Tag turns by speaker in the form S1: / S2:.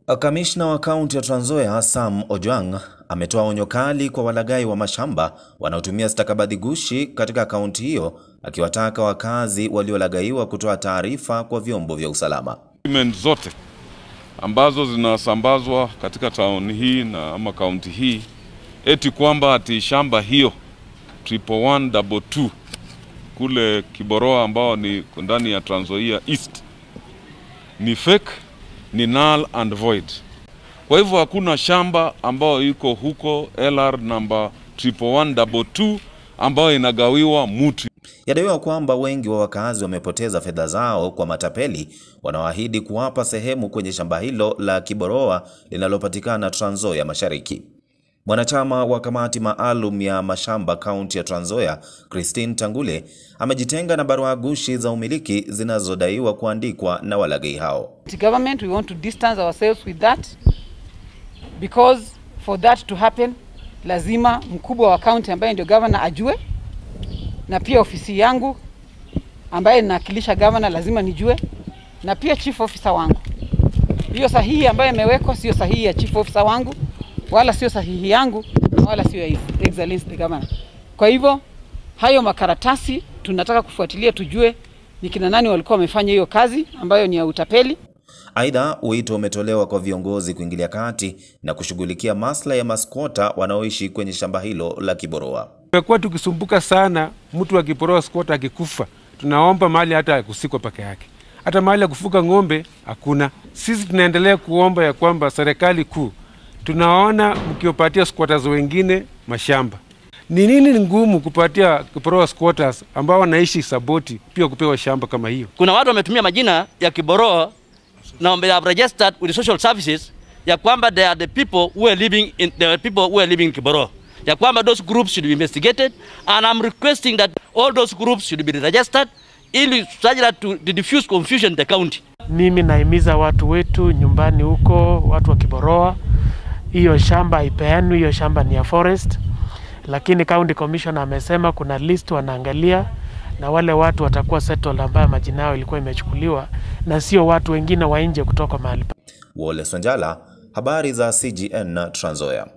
S1: Kamishna wa kaunti ya Trans Nzoia Sam Ojwang ametoa onyo kali kwa walaghai wa mashamba wanaotumia stakabadhi gushi katika kaunti hiyo, akiwataka wakazi waliolaghaiwa kutoa taarifa kwa vyombo vya usalama.
S2: Document zote ambazo zinasambazwa katika tauni hii na ama kaunti hii eti kwamba ati shamba hiyo triple one double two kule Kiboroa ambao ni ndani ya Trans Nzoia East ni fake, ni null and void. Kwa hivyo hakuna shamba ambayo iko huko LR number triple one double two ambayo inagawiwa mutu.
S1: Yadaiwa kwamba wengi wa wakazi wamepoteza fedha zao kwa matapeli wanaoahidi kuwapa sehemu kwenye shamba hilo la Kiboroa linalopatikana Trans Nzoia Mashariki. Mwanachama wa kamati maalum ya mashamba kaunti ya Trans Nzoia, Christine Tangule, amejitenga na barua gushi za umiliki zinazodaiwa kuandikwa na walaghai hao.
S3: The government, we want to distance ourselves with that because for that to happen lazima mkubwa wa county ambaye ndio governor ajue, na pia ofisi yangu ambaye ninawakilisha governor lazima nijue, na pia chief officer wangu. Hiyo sahihi ambayo imewekwa sio sahihi ya chief officer wangu, wala sio sahihi yangu, wala sio ya His Excellency the governor. Kwa hivyo hayo makaratasi tunataka kufuatilia, tujue ni kina nani walikuwa wamefanya hiyo kazi ambayo ni ya utapeli.
S1: Aidha, wito umetolewa kwa viongozi kuingilia kati na kushughulikia maslahi ya maskwota wanaoishi kwenye shamba hilo la Kiboroa.
S4: Tumekuwa tukisumbuka sana, mtu akiporoa squatter akikufa, tunaomba mahali hata kusikwa peke yake, hata mahali ya kufuga ng'ombe hakuna. Sisi tunaendelea kuomba ya kwamba serikali kuu, tunaona mkiwapatia squatters wengine mashamba. Ni nini ni ngumu kupatia kiporoa squatters ambao wanaishi Saboti pia kupewa shamba kama hiyo?
S5: Kuna watu wametumia majina ya Kiboroa na they have registered with the social services ya kwamba they are the people who are living in they are people who are living in Kiboroa. Ya kwamba those groups should be investigated and I'm requesting that all those groups should be registered ili such that to, to diffuse confusion in the county.
S6: Mimi nahimiza watu wetu nyumbani huko, watu wa Kiboroa, hiyo shamba haipeanwi, hiyo shamba ni ya forest, lakini county commissioner amesema kuna list wanaangalia na wale watu watakuwa settled ambayo majina yao ilikuwa imechukuliwa na sio watu wengine wa nje kutoka mahali
S1: Wole Sonjala, habari za CGN Trans Nzoia.